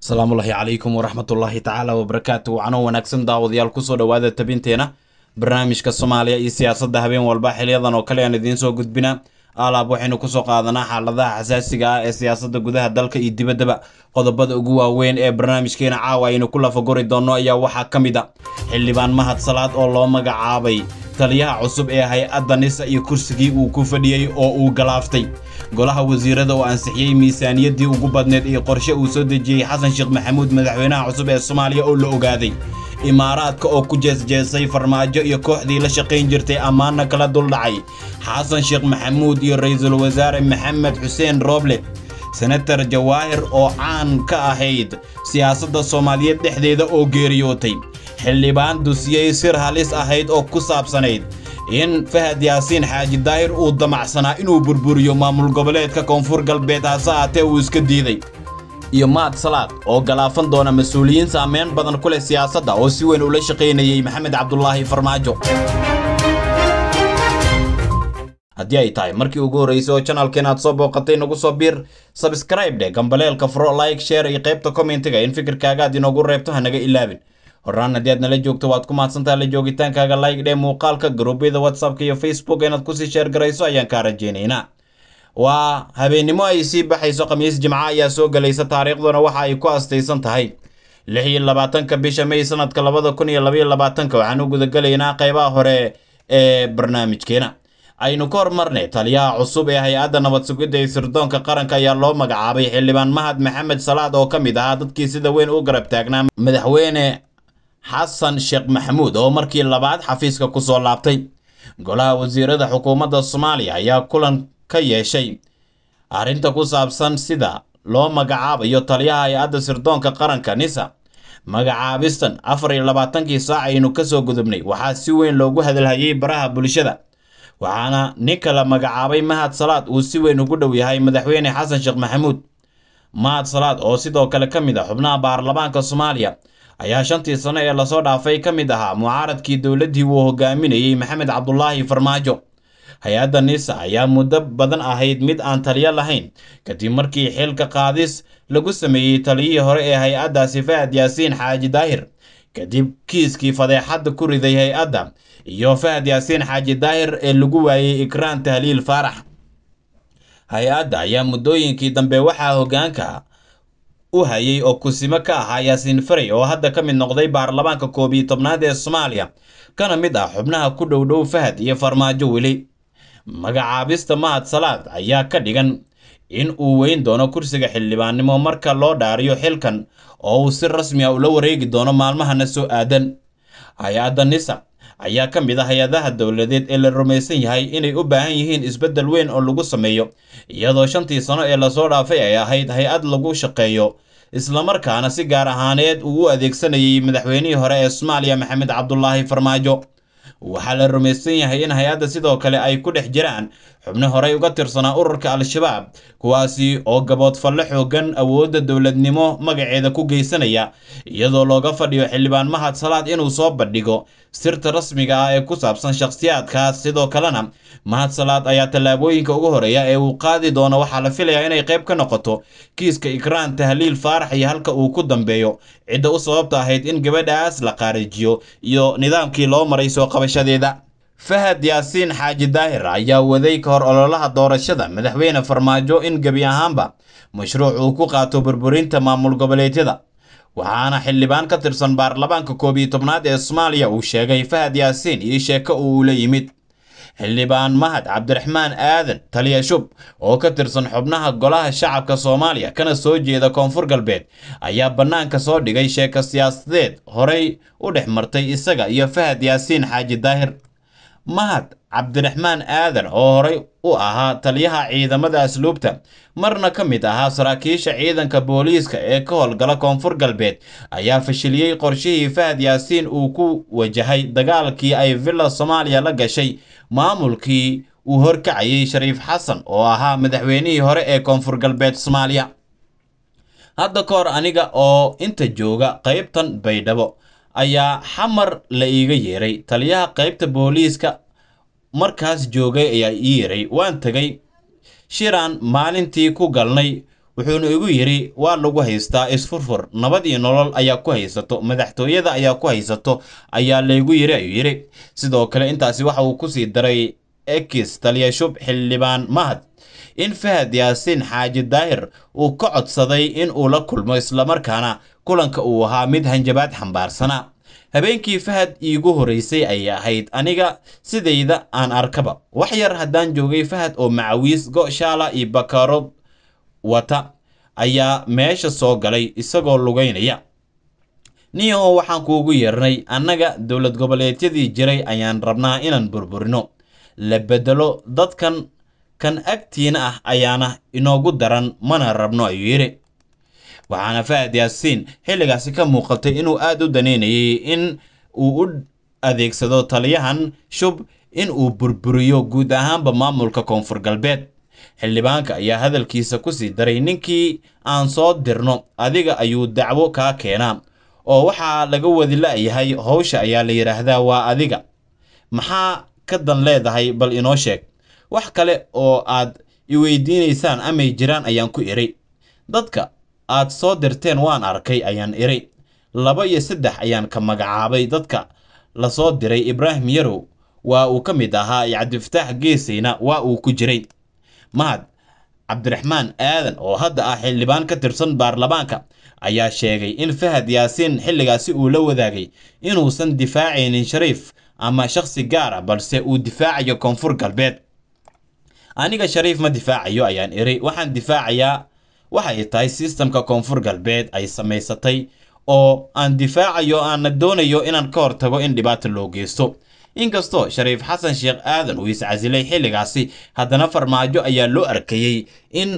asalaamullaahi calaykum waraxmatullaahi tacaala wabarakaatu wacno wanaagsan daawadayaal kusoo dhowaada tabinteena barnaamijka soomaaliya iyo siyaasadda habeen walba xiliyadan oo kale aan idiin soo gudbina alaab waxaynu kusoo qaadanaa xaaladaha xasaasiga ah ee siyaasadda gudaha dalka iyo dibaddaba qodobada ugu waaweyn ee barnaamijkeena caawa aynu ku lafagori doonno ayaa waxaa ka mid a xildhibaan mahad salaad oo loo magacaabay taliyaha cusub ee hay-adda nisa iyo kursigii uu ku fadhiyey oo uu galaaftay golaha wasiirada oo ansixiyey miisaaniyaddii ugu badneed iyo qorshe uu soo dejiyey xasan sheekh maxamuud madaxweynaha cusub ee soomaaliya oo la ogaaday imaaraadka oo ku jeesjeesay farmaajo iyo kooxdii la shaqayn jirtay ammaana kala duldhacay xasan sheekh maxamuud iyo ra'iisul wasaare maxamed xuseen rooble senatar jawaahir oo caan ka ahayd siyaasadda soomaaliyeed dhexdeeda oo geeriyootay xildhibaan dusiyey sir halis ahayd oo ku saabsanayd in fahad yaasiin xaaji daahir uu damacsanaa inuu burburiyo maamul goboleedka koonfur galbeed hase aatee uu iska diiday iyo maad salaad oo galaafan doona mas-uuliyiin saameyn badan ku leh siyaasadda oo si weyn ula shaqaynayey maxamed cabdulaahi farmaajo haddii ay tahay markii ugu horraysay oo janalkeen aad soo booqatay nagu soo biir sabskraib dheh gambaleelka furo like share iyo qaybta kommentiga in fikirkaaga aad inoogu reebto hanaga ilaabin horaan haddii aad nala joogto waad ku mahadsantaha la joogitaankaaga like dhee muuqaalka garuubyada whatsappka iyo facebook inaad kusii sheer garayso ayaan kaa rajaynaynaa waa habeennimo ay sii baxayso khamiis jimco ayaa soo gelaysa taariikhduna waxa ay ku astaysan tahay lix iyo labaatanka bisha may sanadka labada kun iyo labaiyo labaatanka waxaan u gudagelaynaa qaybaha hore ee barnaamijkeena aynu ka hormarnay taliyaha cusub ee hay-adda nabad sugidda ee sirdoonka qaranka ayaa loo magacaabay xildhibaan mahad maxamed salaad oo ka mid ahaa dadkii sida weyn u garab taagnaa madaxweyne xasan sheekh maxamuud oo markii labaad xafiiska ku soo laabtay golaha wasiirada xukuumadda soomaaliya ayaa kulan ka yeeshay arrinta ku saabsan sida loo magacaabayo taliyaha hay-adda sirdoonka qaranka nisa magacaabistan afar iyo labaatankii saac aynu ka soo gudubnay waxaa si weyn loogu hadalhayay baraha bulshada waxaana ninka la magacaabay mahad salaad uu si weyn ugu dhow yahay madaxweyne xasan sheekh maxamuud mahad salaad oo sidoo kale ka mid ah xubnaha baarlamaanka soomaaliya ayaa shantii sano ee lasoo dhaafay ka mid ahaa mucaaradkii dowladdii uu hogaaminayey maxamed cabdulaahi farmaajo hay-adda nisa ayaa muddo badan ahayd mid aan taliyo lahayn kadib markii xilka qaadis lagu sameeyey taliyihii hore ee hay-addaasi fahad yaasiin xaaji daahir kadib kiiskii fadeexadda ku riday hay-adda iyo fahad yaasiin xaaji daahir ee lagu waayey ikraan tahliil faarax hay-adda ayaa muddooyinkii dambe waxaa hoggaanka u hayay oo kusimo ka ahaa yaasiin farey oo hadda ka mid noqday baarlamaanka koob iyo tobnaad ee soomaaliya kana mid ah xubnaha ku dhow dhow fahad iyo farmaajo weli magacaabista mahad salaad ayaa ka dhigan in uu weyn doono kursiga xildhibaannimo marka loo dhaariyo xilkan oo uu si rasmi a ula wareegi doono maalmahana soo aadan hay-adda nisa ayaa ka mid ah hay-adaha dowladeed ee la rumaysan yahay inay u baahan yihiin isbeddel weyn oo lagu sameeyo iyadoo shantii sano ee lasoo dhaafay ay ahayd hay-ad lagu shaqeeyo islamarkaana si gaar ahaaneed uu u adeegsanayay madaxweynihii hore ee soomaaliya maxamed cabdulaahi farmaajo waxaa la rumaysan yahay in hay-adda sidoo kale ay ku dhex jiraan xubno horey uga tirsanaa ururka al-shabaab kuwaasi oo gaboodfalle xoogan awoodda dowladnimo magaceeda ku geysanaya iyadoo looga fadhiyo xildhibaan mahad salaad inuu soo bandhigo sirta rasmiga ah ee ku saabsan shakhsiyaadkaas sidoo kalena mahad salaad ayaa tallaabooyinka ugu horeeya ee uu qaadi doono waxaa la filayaa inay qayb ka noqoto kiiska ikraan tahliil faarax iyo halka uu ku dambeeyo cidda u sababta ahayd in gabadhaas la qaarijiyo iyo nidaamkii loo maray soo qabashadeeda fahad yaasiin xaaji daahir ayaa waday ka hor ololaha doorashada madaxweyne farmaajo in gebi ahaanba mashruuc uu ku qaato burburinta maamul goboleedyada waxaana xildhibaan ka tirsan baarlamaanka koob iyo tobnaad ee soomaaliya uu sheegay fahad yaasiin iyo sheeko uu la yimid xildhibaan mahad cabdiraxmaan aadan taliya shub oo ka tirsan xubnaha golaha shacabka soomaaliya kana soo jeeda koonfur galbeed ayaa bannaanka soo dhigay sheeko siyaasadeed horey u dhex martay isaga iyo fahad yaasiin xaaji daahir mahad cabdiraxmaan aadan oo horey u ahaa taliyaha ciidamada asluubta marna ka mid ahaa saraakiisha ciidanka booliiska ee ka howlgala koonfur galbeed ayaa fashiliyey qorshihii fahad yaasiin uu ku wajahay dagaalkii ay villa soomaaliya la gashay maamulkii uu horkacayay shariif xasan oo ahaa madaxweynihii hore ee koonfur galbeed soomaaliya hadda ka hor aniga oo inta jooga qaybtan baydhabo ayaa xamar la iiga yeeray taliyaha qaybta booliiska markaas joogay ayaa ii yeeray waan tegay shiraan maalintii ku galnay wuxuuna igu yidhi waa lagu haystaa isfurfur nabad iyo nolol ayaa ku haysato madaxtooyada ayaa ku haysato ayaa laygu yidhi ayuu yidhi sidoo kale intaasi waxa uu kusii daray ekis taliyashub xildhibaan mahad in fahad yaasiin xaaji daahir uu ka codsaday in uu la kulmo islamarkaana kulanka uu ahaa mid hanjabaad xambaarsana habeenkii fahad iigu horreysay ayay ahayd aniga sidayda aan arkaba wax yar haddaan joogay fahad oo macawiis go-shaala iyo bakarood wata ayaa meesha soo galay isagoo lugaynaya niyaho waxaan kuugu yeernay annaga dowlad goboleedyadii jiray ayaan rabnaa inaan burburino la bedelo dadkan kan agtiina ah ayaana inoogu daran mana rabno ayuu yidhi waxaana fahad yaasiin xilligaasi ka muuqatay inuu aada u daneynayay in uu u adeegsado taliyahan shub in uu burburiyo guud ahaanba maamulka koonfur galbeed xildhibaanka ayaa hadalkiisa kusii daray ninkii aan soo dirno adiga ayuu dacwo kaa keenaa oo waxaa laga wadi la-yahay howsha ayaa la yidhaahdaa waa adiga maxaa ka dan leedahay bal inoo sheeg wax kale oo aad i weydiinaysaan amay jiraan ayaan ku idhi dadka aad soo dirteen waan arkay ayaan idhi laba iyo saddex ayaan ka magacaabay dadka la soo diray ibraahim yarow waa uu ka mid ahaa cabdifataax geesayna waa uu ku jiray mahad cabdiraxmaan aadan oo hadda ah xildhibaan ka tirsan baarlamaanka ayaa sheegay in fahad yaasiin xilligaasi uu la wadaagay inuusan difaacaynin shariif ama shakhsi gaar ah balse uu difaacayo koonfur galbeed aniga shariif ma difaacayo ayaan iri waxaan difaacayaa waxay tahay sistamka koonfur galbeed ay samaysatay oo aan difaacayo aana doonayo inaan ka hortago in dhibaata loo geysto inkastoo shariif xasan sheekh aadan uu iscasilay xilligaasi haddana farmaajo ayaa loo arkayey in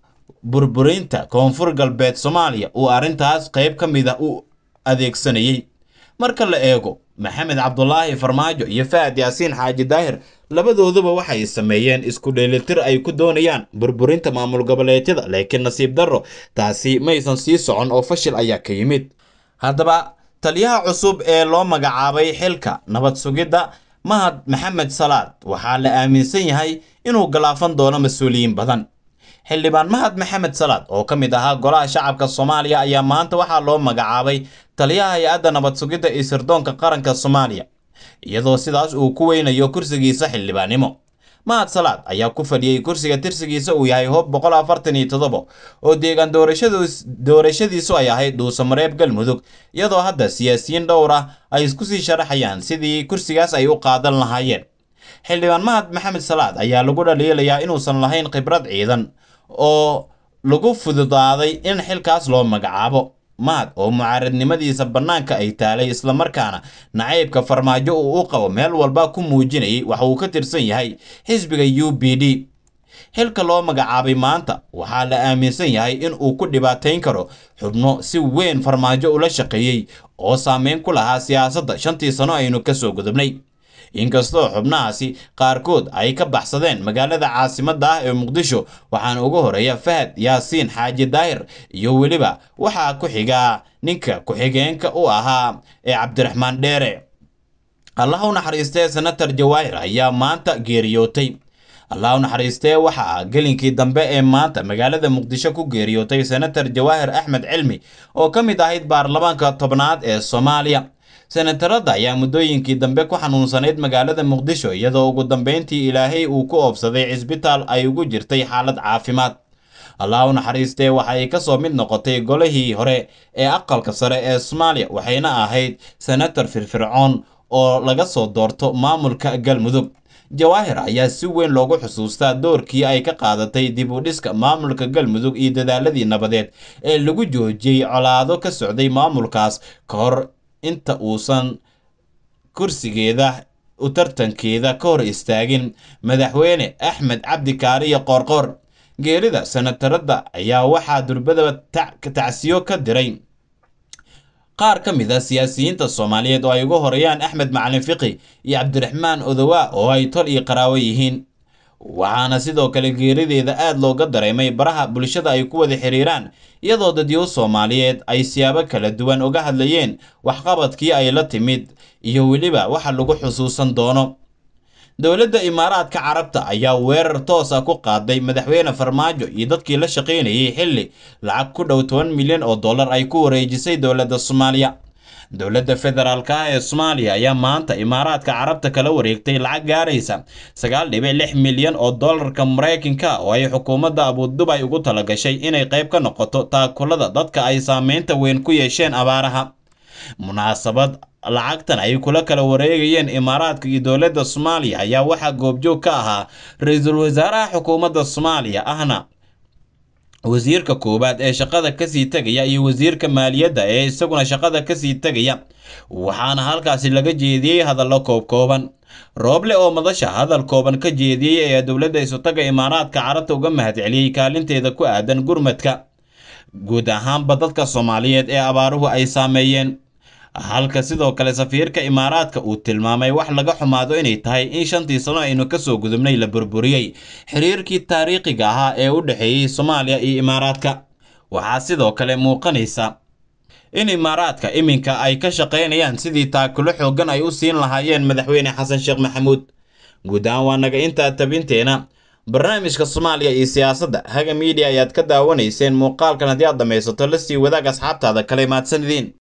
burburinta koonfur galbeed soomaaliya uu arrintaas qayb ka mid a u adeegsanayey marka la eego maxamed cabdulaahi farmaajo iyo fahad yaasiin xaaji daahir labadooduba waxay sameeyeen isku dheelitir ay ku doonayaan burburinta maamul goboleedyada laakiin nasiib darro taasi maysan sii socon oo fashil ayaa ka yimid haddaba taliyaha cusub ee loo magacaabay xilka nabad sugidda mahad maxamed salaad waxaa la aaminsan yahay inuu galaafan doono mas-uuliyiin badan xildhibaan mahad maxamed salaad oo ka mid ahaa golaha shacabka soomaaliya ayaa maanta waxaa loo magacaabay taliyaha hay-adda nabad sugidda iyo sirdoonka qaranka soomaaliya iyadoo sidaas uu ku weynayo kursigiisa xildhibaannimo mahad salaad ayaa ku fadhiyey kursiga tirsigiisa uu yahay hoob boqol afartan iyo toddoba oo deegaan doorashadiisu ay ahayd dhuusamareeb galmudug iyadoo hadda siyaasiyiin dhowr ah ay isku sii sharaxayaan sidii kursigaas ay u qaadan lahaayeen xildhibaan mahad maxamed salaad ayaa lagu dhaliilayaa inuusan lahayn khibrad ciidan oo lagu fududaaday in xilkaas loo magacaabo mahad oo mucaaradnimadiisa bannaanka ay taalay islamarkaana nacaybka farmaajo uu u qabo meel walba ku muujinayay waxa uu ka tirsan yahay xisbiga u b d xilka loo magacaabay maanta waxaa la aaminsan yahay in uu ku dhibaatayn karo xubno si weyn farmaajo ula shaqeeyey oo saameyn ku lahaa siyaasadda shantii sano aynu ka soo gudubnay inkastoo xubnahaasi qaarkood ay ka baxsadeen magaalada caasimadda ah ee muqdisho waxaana ugu horeeya fahad yaasiin xaaji daahir iyo weliba waxaa ku xigaa ninka ku-xigeenka u ahaa ee cabdiraxmaan dheere allah u naxariistee senator jawaahir ayaa maanta geeriyootay allah u naxariistee waxaa gelinkii dambe ee maanta magaalada muqdisho ku geeriyootay senator jawaahir axmed cilmi oo ka mid ahayd baarlamaanka tobnaad ee soomaaliya senatarada ayaa muddooyinkii dambe ku xanuunsanayd magaalada muqdisho iyadoo ugu dambeyntii ilaahay uu ku oobsaday cisbitaal ay ugu jirtay xaalad caafimaad allah u naxariistee waxay ka soo mid noqotay golihii hore ee aqalka sare ee soomaaliya waxayna ahayd senator firfircoon oo laga soo doorto maamulka galmudug jawaahir ayaa si weyn loogu xusuustaa doorkii ay ka qaadatay dib u dhiska maamulka galmudug iyo dadaaladii nabadeed ee lagu joojiyey colaado ka socday maamulkaas ka hor inta uusan kursigeeda u tartankeeda ka hor istaagin madaxweyne axmed cabdi kaariyo qoorqoor geerida senatarada ayaa waxaa durbadaba tacsiyo ka diray qaar ka mid a siyaasiyiinta soomaaliyeed oo ay ugu horeeyaan axmed macalin fiqi iyo cabdiraxmaan odowaa oo ay tol iyo qaraawo yihiin waxaana sidoo kale geerideeda aada looga dareemay baraha bulshada ay ku wada xiriiraan iyadoo dadyo soomaaliyeed ay siyaabo kala duwan uga hadlayeen waxqabadkii ay la timid iyo weliba waxa lagu xusuusan doono dowladda imaaraadka carabta ayaa weerar toosa ku qaaday madaxweyne farmaajo iyo dadkii la shaqaynayay xilli lacag ku dhow toban milyan oo dollar ay ku wareejisay dowladda soomaaliya dowladda federaalk ah ee soomaaliya ayaa maanta imaaraadka carabta kala wareegtay lacag gaaraysa sagaal dhibic lix milyan oo dollarka maraykanka oo ay xukuumadda abudubay ugu talagashay inay qayb ka noqoto taakulada dadka ay saameynta weyn ku yeesheen abaaraha munaasabad lacagtan ay kula kala wareegayeen imaaraadka iyo dowladda soomaaliya ayaa waxaa goobjoog ka ahaa ra-iisul wasaaraha xukuumadda soomaaliya ahna wasiirka koowaad ee shaqada kasii tegaya iyo wasiirka maaliyadda ee isaguna shaqada kasii tegaya waxaana halkaasi laga jeediyey hadallo koobkooban rooble oo madasha hadal kooban ka jeediyey ayaa dowladda isutaga imaaraadka carabta uga mahadceliyey kaalinteeda ku aadan gurmadka guud ahaanba dadka soomaaliyeed ee abaaruhu ay saameeyeen halka sidoo kale safiirka imaaraadka uu tilmaamay wax laga xumaado inay tahay in shantii sano aynu kasoo gudubnay la burburiyey xiriirkii taariikhiga ahaa ee u dhexeeyey soomaaliya iyo imaaraadka waxaa sidoo kale muuqanaysa in imaaraadka iminka ay ka shaqaynayaan sidii taakulo xooggan ay u siin lahaayeen madaxweyne xasan sheekh maxamuud guud ahaan waa naga intaa tabinteena barnaamijka soomaaliya iyo siyaasadda haga miidiya ayaad ka daawanayseen muuqaalkan haddii aad dhammaysato la sii wadaag asxaabtaada kale mahadsan idiin